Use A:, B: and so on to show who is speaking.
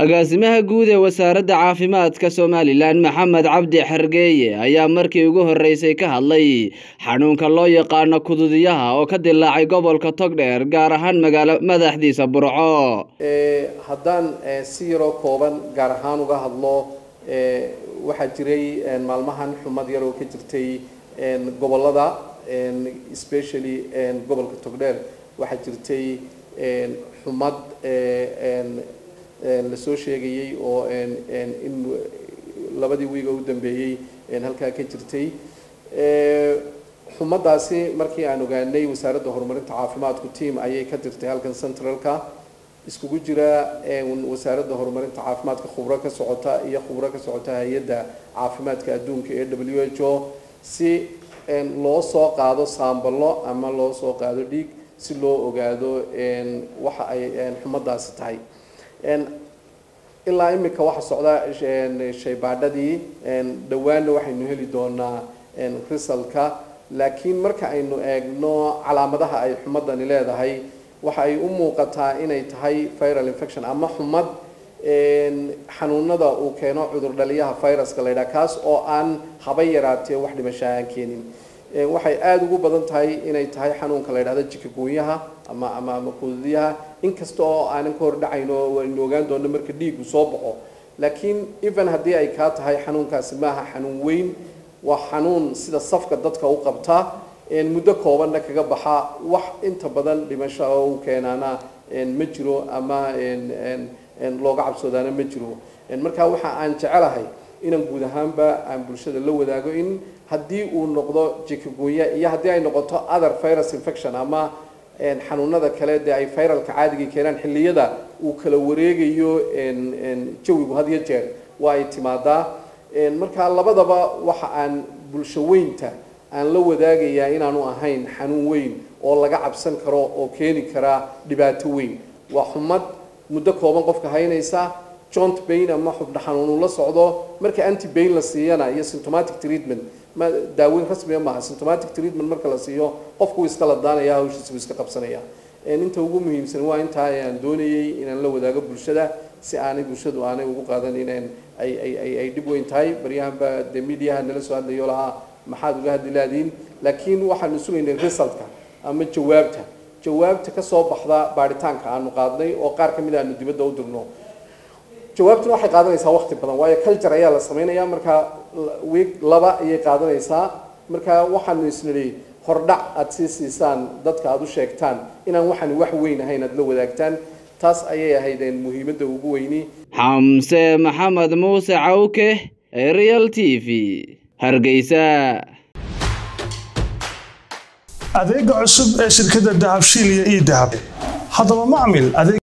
A: agaasimaha guud ee wasaaradda caafimaadka somalilan maxamed cabdi xergeeye ayaa markii ugu horreysay ka hadlay xanuunka loo yaqaano kududiyaha oo ka dilaacay gobolka togdheer gaar ahaan magaalo madaxdiisa burco
B: haddaan si yaroo kooban gaar ahaan uga hadlo waxaa jiray maalmahan xumad yar oo ka jirtay gobolada especially gobolka togdheer waxaa jirtay xumad lasoo sheegayey oo in labadii wiiga u dambeeyey halkaa ka jirtay xumadaasi markii aan ogaanay wasaaradda horumarinta caafimaadku team ayay ka dirtay halkan centralka iskugu jira wasaaradda horumarinta caafimaadka khubro ka socota iyo khubro ka socota hay-adda caafimaadka adduunka ee w h o si loo soo qaado saamballo ama loo soo qaado dhiig si loo ogaado waxa ay xumadaasi tahay ilaa imika waxa socda shaybaadhadii dhowaanna waxaynu heli doonaa risalka laakiin marka aynu eegno calaamadaha ay xumadani leedahay waxa ay u muuqataa inay tahay viral infection ama xumad xanuunada uu keeno cudur dhaliyaha viruska la yidhaha kaas oo aan haba yaraatee wax dhimasho aan keenin waxay aada ugu badan tahay inay tahay xanuunka la yidhahdo jikagoonyaha ama ama ama qududiyaha inkasta oo aanan ka hor dhacayno aynu ogaan doono marka dhiigu soo baxo laakiin even haddii ay kaa tahay xanuunkaasi maaha xanuun weyn waa xanuun sida safka dadka u qabta muddo koobanna kaga baxa wax inta badan dhimasho oo u keenaana ma jiro ama looga cabsoodaana ma jiro marka waxa aan jecelahay inaan guud ahaanba aan bulshada la wadaago in haddii uu noqdo jikagonya iyo haddii ay noqoto other virus infection ama xanuunada kale dee ay viralka caadiga keenaan xilliyada uu kala wareegayo jawigu had iyo jeer waa ay timaadaa marka labadaba waxa aan bulsho weynta aan la wadaagayaa inaanu ahayn xanuun weyn oo laga cabsan karo oo keeni kara dhibaato weyn waa xumad muddo kooban qofka haynaysa joint bain ama xubna xanuun uu la socdo marka anti bain la siiyana iyo symptomatic treatment ma daaweyn rasmiga maaha symptomatic treatment marka la siiyo qofku wuu iska ladaanaya hawshiisa wuu iska qabsanaya inta ugu muhiimsan waa intaa aan doonayay inaan la wadaago bulshada si aanay bulshadu aanay ugu qaadan inaan ay ay ay ay dhib weyn tahay baryahanba dee mediaha nala soo hadlayo lahaa maxaad uga hadli laadiin laakiin waxaanu sugaynay resultka ama jawaabta jawaabta kasoo baxda baaritaanka aanu qaadnay oo qaar kamid aanu dibadda u dirno jawaabtuna waxay qaadanaysaa waqti badan waayo culture ayaa la sameynaya marka week laba ayay qaadanaysaa marka waxaanu isnidhi hordhac aad sii siisaan dadka aada u sheegtaan inaan waxaan wax weyn ahayn aad la wadaagtaan taas ayay ahaydeen muhiimadda ugu weyni
A: xamse maxamed muuse cawke real t v hargeysa
C: adeega cusub ee shirkadda dahabshiil iyo ii dahab haddaba macmil